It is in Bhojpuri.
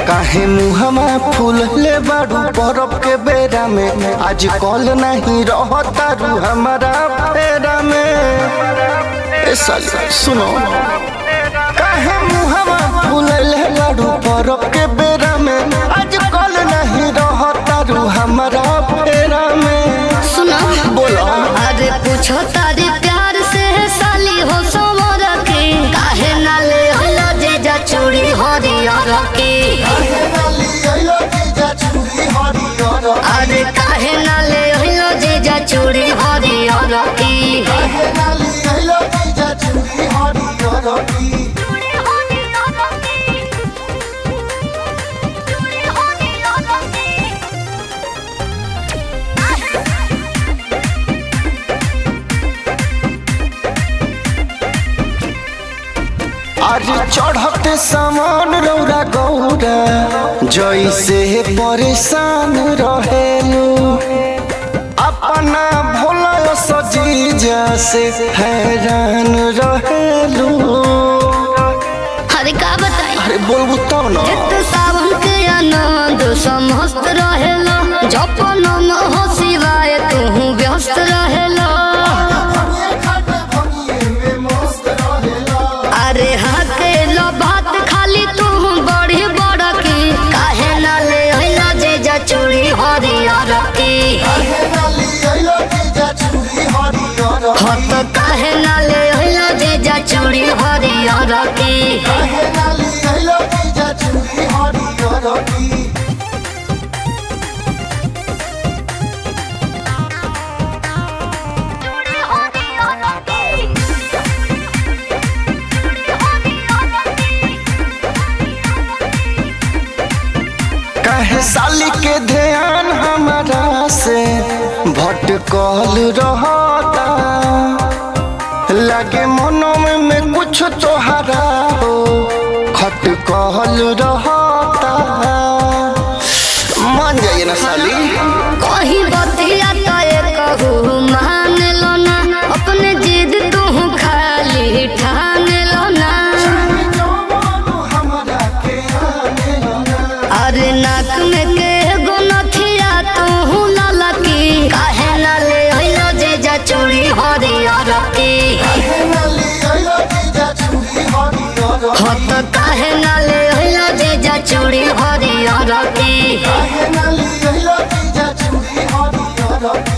काहे मुहमा फूल ले बाड़ू बरफ के बेरा में आज कल नहीं रहता रू हमारा फेरा में ए साली सुनो काहे मुहमा फूल ले बाड़ू बरफ के बेरा में आज कल नहीं रहता रू हमारा फेरा में सुनो बोलो अरे पूछो तारी प्यार से साली हो समर के काहे ना ले होला जीजा चूड़ी हरियर के अरे काहे ना ले होला जीजा चूड़ी हरियर के आज चढ़ते सामान रौरा गौरा जैसे परेशान रहेलू अपना भोला सजीजा से हैरान रहेलू अरे का बताई अरे बोलबू तब न जित सावन के आनंद समस्त रहेला जपन हो शिवाय तू व्यस्त रहेला अरे हाँ के लो बात खाली तू बड़ी बड़ की काहे ना ले अइला जे जा चूड़ी हरियर की हत काहे ना ले अइला जे जा चूड़ी हरियर की कहे साली के ध्यान हमारा से भटकल रहता लगे मनो में, में कुछ तोहरा हो खटकल रहता मान जाइए ना साली कहीं बतिया तय कहू मान लो ना अपने जिद तू खाली ठान लो ना अरे नाक में के गो नथिया तू लाला की काहे ना ले अइलो जे जा चूड़ी हरियर की हत काहे ना ले अइलो जे जा चूड़ी हरियर की Hey,